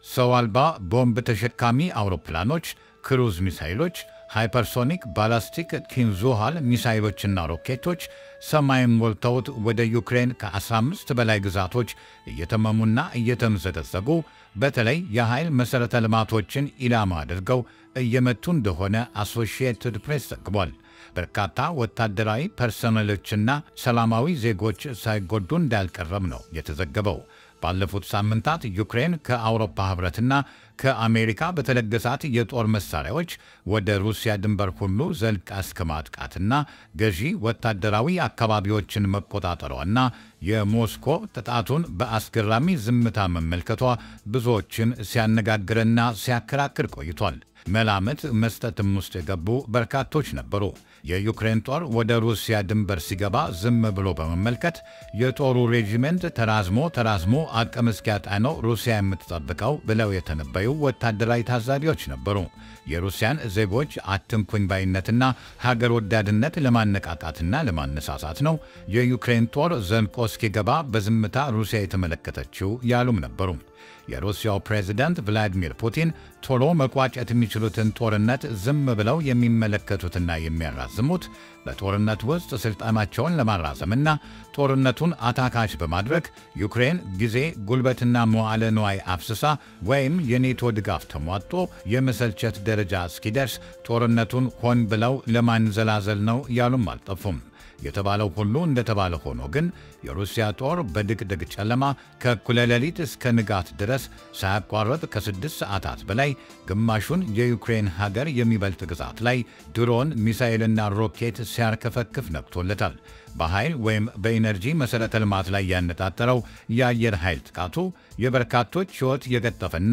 ሰው አልባ ቦምብ ተሸካሚ አውሮፕላኖች፣ ክሩዝ ሚሳይሎች፣ ሃይፐርሶኒክ ባላስቲክ ኪንዙሃል ሚሳይሎችና ሮኬቶች ሰማይን ሞልተውት ወደ ዩክሬን ከ15 በላይ ግዛቶች እየተመሙና እየተምዘገዘጉ በተለይ የኃይል መሠረተ ልማቶችን ኢላማ አድርገው እየመቱ እንደሆነ አሶሺየትድ ፕሬስ ዘግቧል። በርካታ ወታደራዊ ፐርሰናሎችና ሰላማዊ ዜጎች ሳይጎዱ እንዳልቀረም ነው የተዘገበው። ባለፉት ሳምንታት ዩክሬን ከአውሮፓ ኅብረትና ከአሜሪካ በተለገሳት የጦር መሳሪያዎች ወደ ሩሲያ ድንበር ሁሉ ዘልቃ እስከ ማጥቃትና ገዢ ወታደራዊ አካባቢዎችን መቆጣጠሯና የሞስኮ ጥቃቱን በአስገራሚ ዝምታ መመልከቷ ብዙዎችን ሲያነጋግርና ሲያከራክር ቆይቷል። መላምት መስጠትም ውስጥ የገቡ በርካቶች ነበሩ። የዩክሬን ጦር ወደ ሩሲያ ድንበር ሲገባ ዝም ብሎ በመመልከት የጦሩ ሬጂሜንት ተራዝሞ ተራዝሞ አቅም እስኪያጣ ነው ሩሲያ የምትጠብቀው ብለው የተነበዩ ወታደራዊ ታዛቢዎች ነበሩ። የሩሲያን ዜጎች አትንኩኝ ባይነትና ሀገር ወዳድነት ለማነቃቃትና ለማነሳሳት ነው የዩክሬን ጦር ዘልቆ እስኪገባ በዝምታ ሩሲያ የተመለከተችው ያሉም ነበሩ። የሩሲያው ፕሬዝዳንት ቭላዲሚር ፑቲን ቶሎ መቋጨት የሚችሉትን ጦርነት ዝም ብለው የሚመለከቱትና የሚያራዝሙት በጦርነት ውስጥ ስልጣናቸውን ለማራዘምና ጦርነቱን አታካች በማድረግ ዩክሬን ጊዜ፣ ጉልበትና መዋዕለ ንዋይ አፍስሳ ወይም የኔቶ ድጋፍ ተሟጦ የመሰልቸት ደረጃ እስኪደርስ ጦርነቱን ሆን ብለው ለማንዘላዘል ነው ያሉም አልጠፉም። የተባለው ሁሉ እንደተባለ ሆኖ ግን የሩሲያ ጦር በድቅድቅ ጨለማ ከእኩለ ሌሊት እስከ ንጋት ድረስ ሳያቋረጥ ከስድስት ሰዓታት በላይ ግማሹን የዩክሬን ሀገር የሚበልጥ ግዛት ላይ ድሮን፣ ሚሳኤልና ሮኬት ሲያርከፈክፍ ነቅቶለታል። በኃይል ወይም በኢነርጂ መሠረተ ልማት ላይ ያነጣጠረው የአየር ኃይል ጥቃቱ የበርካቶች ሕይወት የቀጠፈና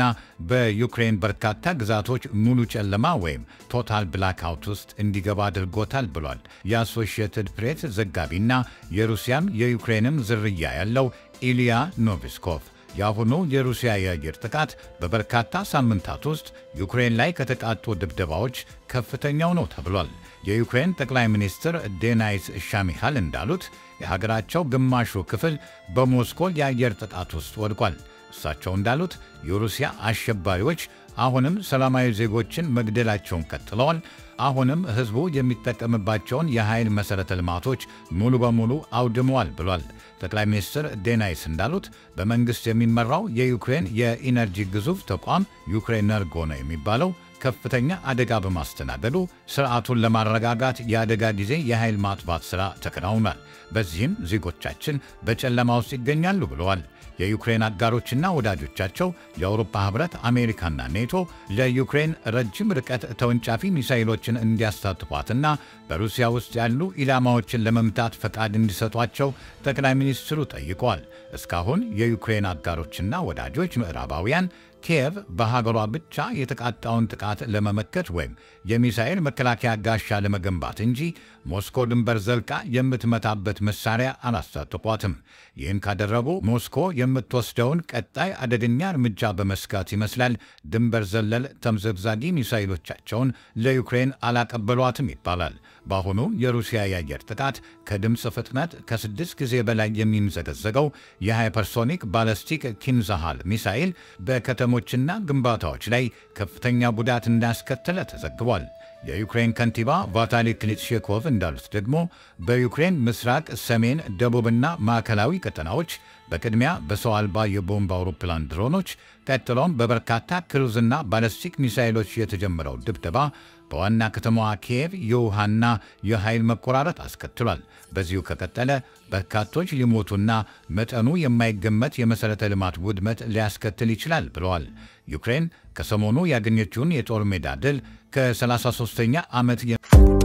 በዩክሬን በርካታ ግዛቶች ሙሉ ጨለማ ወይም ቶታል ብላክአውት ውስጥ እንዲገባ አድርጎታል ብሏል የአሶሺየትድ ፕሬስ ዘጋቢና የሩሲያም የዩክሬንም ዝርያ ያለው ኢሊያ ኖቪስኮቭ። የአሁኑ የሩሲያ የአየር ጥቃት በበርካታ ሳምንታት ውስጥ ዩክሬን ላይ ከተቃጡ ድብደባዎች ከፍተኛው ነው ተብሏል። የዩክሬን ጠቅላይ ሚኒስትር ዴናይስ ሻሚሃል እንዳሉት የሀገራቸው ግማሹ ክፍል በሞስኮ የአየር ጥቃት ውስጥ ወድቋል። እሳቸው እንዳሉት የሩሲያ አሸባሪዎች አሁንም ሰላማዊ ዜጎችን መግደላቸውን ቀጥለዋል። አሁንም ሕዝቡ የሚጠቀምባቸውን የኃይል መሠረተ ልማቶች ሙሉ በሙሉ አውድመዋል ብሏል። ጠቅላይ ሚኒስትር ዴናይስ እንዳሉት በመንግሥት የሚመራው የዩክሬን የኢነርጂ ግዙፍ ተቋም ዩክሬነርጎ ነው የሚባለው ከፍተኛ አደጋ በማስተናገዱ ስርዓቱን ለማረጋጋት የአደጋ ጊዜ የኃይል ማጥፋት ሥራ ተከናውኗል። በዚህም ዜጎቻችን በጨለማ ውስጥ ይገኛሉ ብለዋል። የዩክሬን አጋሮችና ወዳጆቻቸው የአውሮፓ ኅብረት፣ አሜሪካና ኔቶ ለዩክሬን ረጅም ርቀት ተወንጫፊ ሚሳይሎችን እንዲያስታጥቋትና በሩሲያ ውስጥ ያሉ ኢላማዎችን ለመምታት ፈቃድ እንዲሰጧቸው ጠቅላይ ሚኒስትሩ ጠይቀዋል። እስካሁን የዩክሬን አጋሮችና ወዳጆች ምዕራባውያን ኪየቭ በሀገሯ ብቻ የተቃጣውን ጥቃት ለመመከት ወይም የሚሳኤል መከላከያ ጋሻ ለመገንባት እንጂ ሞስኮ ድንበር ዘልቃ የምትመታበት መሳሪያ አላስታጥቋትም። ይህን ካደረጉ ሞስኮ የምትወስደውን ቀጣይ አደገኛ እርምጃ በመስጋት ይመስላል ድንበር ዘለል ተምዘግዛጊ ሚሳይሎቻቸውን ለዩክሬን አላቀበሏትም ይባላል። በአሁኑ የሩሲያ የአየር ጥቃት ከድምፅ ፍጥነት ከስድስት ጊዜ በላይ የሚምዘገዘገው የሃይፐርሶኒክ ባለስቲክ ኪንዛሃል ሚሳይል በከተሞችና ግንባታዎች ላይ ከፍተኛ ጉዳት እንዳስከተለ ተዘግቧል። የዩክሬን ከንቲባ ቫታሊ ክሊትሼኮቭ እንዳሉት ደግሞ በዩክሬን ምስራቅ፣ ሰሜን፣ ደቡብና ማዕከላዊ ቀጠናዎች በቅድሚያ በሰው አልባ የቦምብ አውሮፕላን ድሮኖች ቀጥሎም በበርካታ ክሩዝና ባለስቲክ ሚሳይሎች የተጀመረው ድብደባ በዋና ከተማዋ ኪየቭ የውሃና የኃይል መቆራረጥ አስከትሏል። በዚሁ ከቀጠለ በርካቶች ሊሞቱና መጠኑ የማይገመት የመሠረተ ልማት ውድመት ሊያስከትል ይችላል ብለዋል። ዩክሬን ከሰሞኑ ያገኘችውን የጦር ሜዳ ድል ከ33ኛ ዓመት